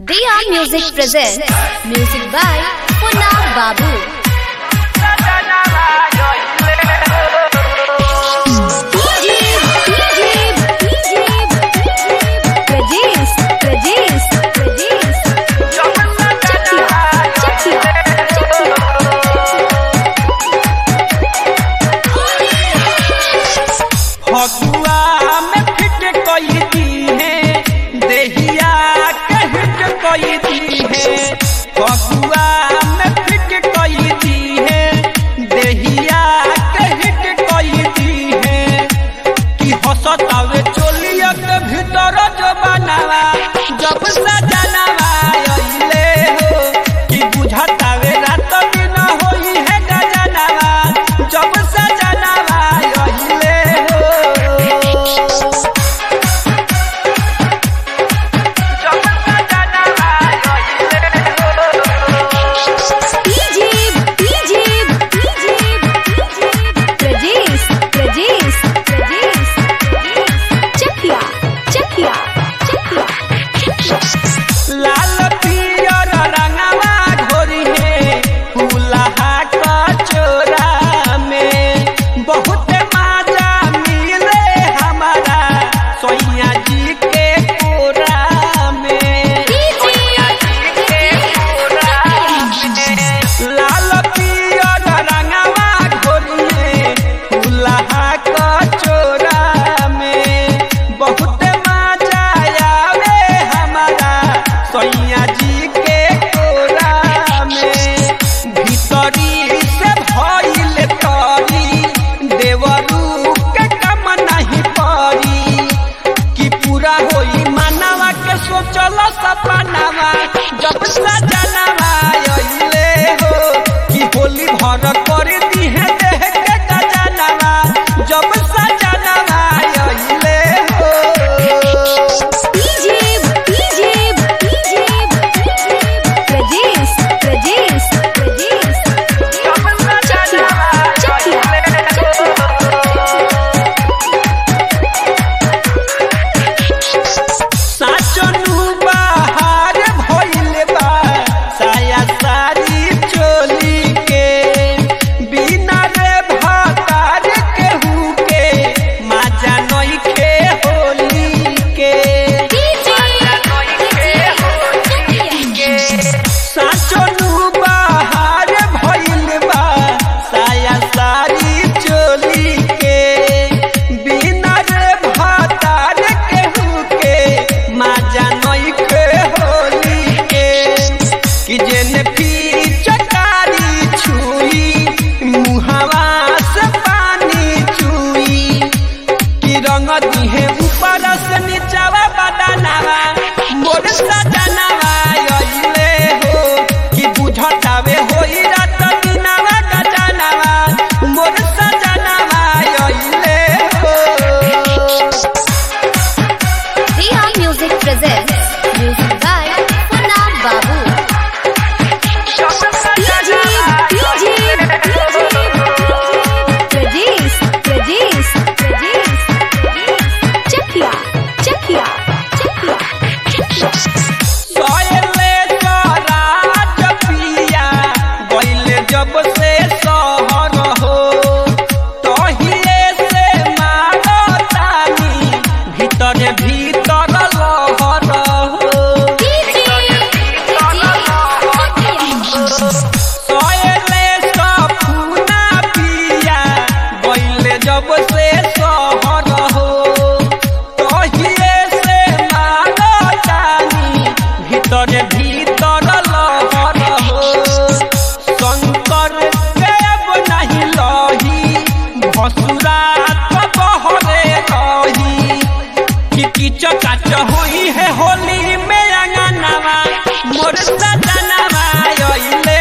Diya Music presents music by Punna Babu. Pradesh, Pradesh, Pradesh. Chakia, Chakia, Chakia. Phagua में feet कोई दी है देहिया के हिट कोई दी है फगुआ में फिट कोई दी है देहिया के हिट कोई दी है कि हसतावे चोलिया के भीतर जो बनावा जब सजनावा अइले हो कि बुझतावे रात दिन होई है गजनावा जब सजनावा अइले हो जब सजनावा अइले DJ, DJ, DJ, Pradesh, Pradesh, Pradesh, Chakia, Chakia, Chakia. लाल पियर रंगवा घोरी है फूलहा कचोरा में बहुत मजा मिले हमारा सोइया जी के कोरा में सोइया जी के कोरा में लाल पियर रंगवा घोरी है फूलहा कचोरा में बहुत मजा आवे हमारा सैया जी के कोरा में भीतरी से भइल तरी देवरू के कम नहीं परी कि पूरा होई मानवा के सोचल सपनावा जब सजनावा अइले हो कि होली भर कर दी है देह के गजनावा जब सजनावा अइले हो DJ, DJ, DJ, Pradesh, Pradesh, Pradesh. Chakia, Chakia, Chakia. साचनु बाहर भइल बा साया सारी चोली के बिना रे भातार केहू के माजा नइखे होली के साचनु बाहर भइल बा साया सारी चोली के बिना रे भातार केहू के माजा नइखे होली के कि जेने चकारी छुई मुहावा से पानी चुई कि रंग दिहे ऊपर से नीचावा बदनावा मोर सजनावा अइले हो कि बुझतावे होई रात दिनावा गजनावा मोर सजनावा अइले हो Diya Music presents music by Punna Babu. DJ, DJ, Pradesh, Pradesh, Pradesh. Chakia, Chakia, Chakia. सोयले Swaraj पिया गइले जब से सहर हो तहिए से मारतानी भीतर भीतर लहर हो सोयले सफुना पिया गइले जब से सहर हो तहिए से मारतानी भीतर भीतर लहर हो शंकर देव नहीं लही भसुरा तो बहरे रही कि किच काच होई है होली में अंगनावा मोर सजनावा अइले